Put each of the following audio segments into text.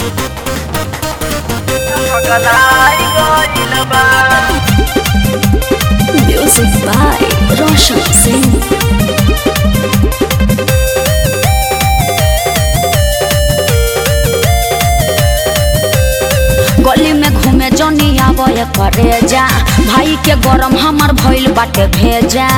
Music by Roshan Singh. गली में घूमे जनी आवे करे जा भाई के गरम हमर भइल बाटे भेजा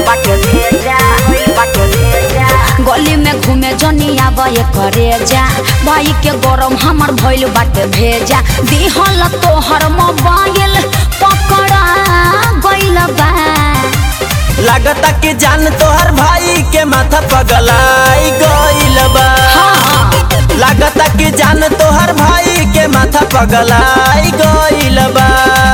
गली में घूमे जनी आवे करे जा भाई के गरम हमर भइल बाटे भेजा दिहल तोहर मोबाइल पकड़ा गइल बा लागता कि जान तोहर भाई के माथा पगलाई गइल बा हाँ। लागता कि जान तोहर भाई के माथा पगलाई गइल बा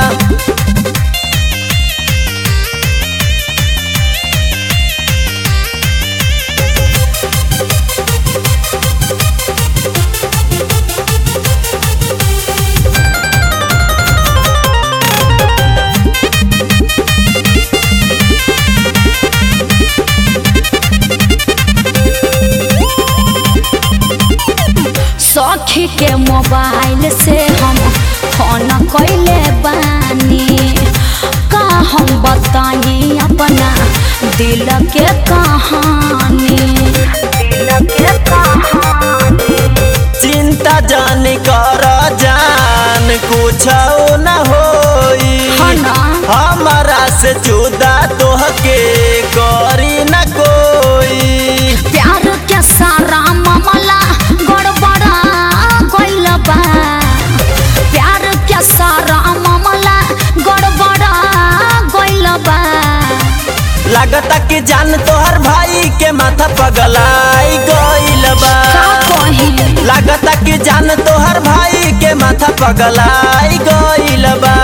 सखी के मोबाइल से हम फोन कैले बानी का हम बताई अपना दिल के कहानी दिल के कहानी चिंता जान कर जान कुछ न होई हाँ ना। हमारा से जुदा तोहके करी न कोई प्यार के सारा मामला गड़बड़ा गइल बा प्यार के सारा मामला गड़बड़ा गइल बा लागता कि जान तोहर भाई के माथा पगलाई गइल बा का कही लागता कि जान तोहर भाई के माथा पगलाई गइल बा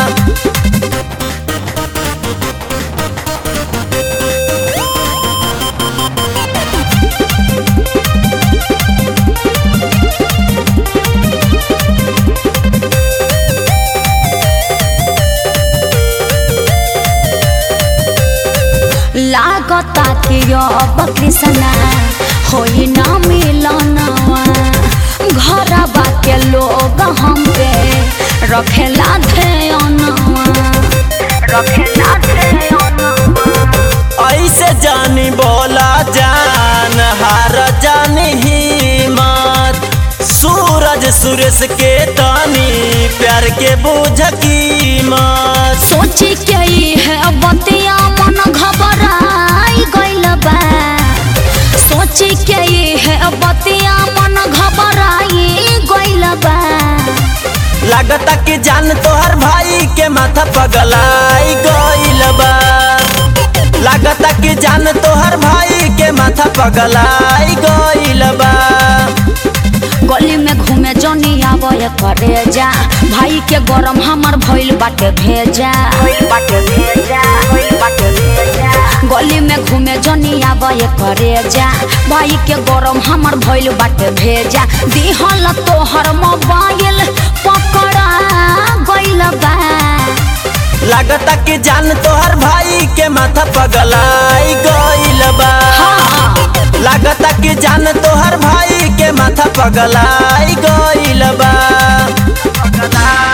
लागता कि अब कृष्णा होई ना मिलनवा घरवा के लोग हम पे रखेला ध्यानवा रखेला ध्यानवा ऐसे जानी बोला जान हार जानी हिम्मत सूरज सुरेश के तानी प्यार के बुझ कीमत सोची के ई है बतिया मन घबराई गइल बा सोची के ई है बतिया मन घबराई गइल बा लागता कि जान तोहर भाई के माथा पगलाई गइल बा लागता कि जान तोहर भाई के माथा पगलाई गइल बा गली में घूमे जनी आवे करे जा भाई के गरम हमर भइल बाटे भेजा गली में घूमे जनी आवे करे जा भाई के गरम हमर भइल बाटे भेजा दिहल तोहर मोबाइल पकड़ा गइल बा लागता कि जान तोहर भाई के माथा पगलाई गइल बा हाँ। लागता कि जान तोहर भाई के माथा पगलाई गइल बा